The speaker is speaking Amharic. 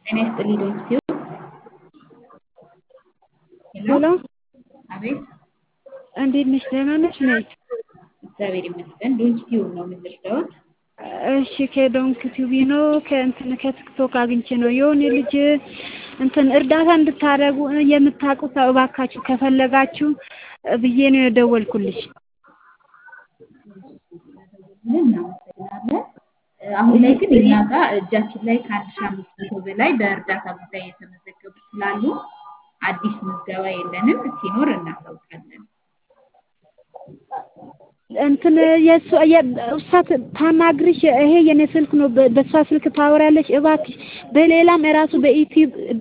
ጤና ይስጥልኝ ዶክትዩ ሄሎ ሄሎ አቤት እንዴት ነሽ? ደህና ነሽ? ነይ እግዚአብሔር ይመስገን። ዶክትዩ ነው የምንረዳዎት? እሺ ከዶንክ ቲቪ ነው ከእንትን ከቲክቶክ አግኝቼ ነው የሆነ ልጅ እንትን እርዳታ እንድታደርጉ የምታውቁት ሰው እባካችሁ ከፈለጋችሁ ብዬ ነው የደወልኩልሽ። እናመሰግናለን። አሁን ላይ ግን እኛ ጋር እጃችን ላይ ከአንድ ሺህ አምስት መቶ በላይ በእርዳታ ጉዳይ የተመዘገቡ ስላሉ አዲስ ምዝገባ የለንም። ሲኖር እናሳውቃለን። እንትን የእሷ እሷ ታናግርሽ ይሄ የኔ ስልክ ነው። በእሷ ስልክ ታወሪያለሽ እባክሽ። በሌላም እራሱ በዩቲዩብ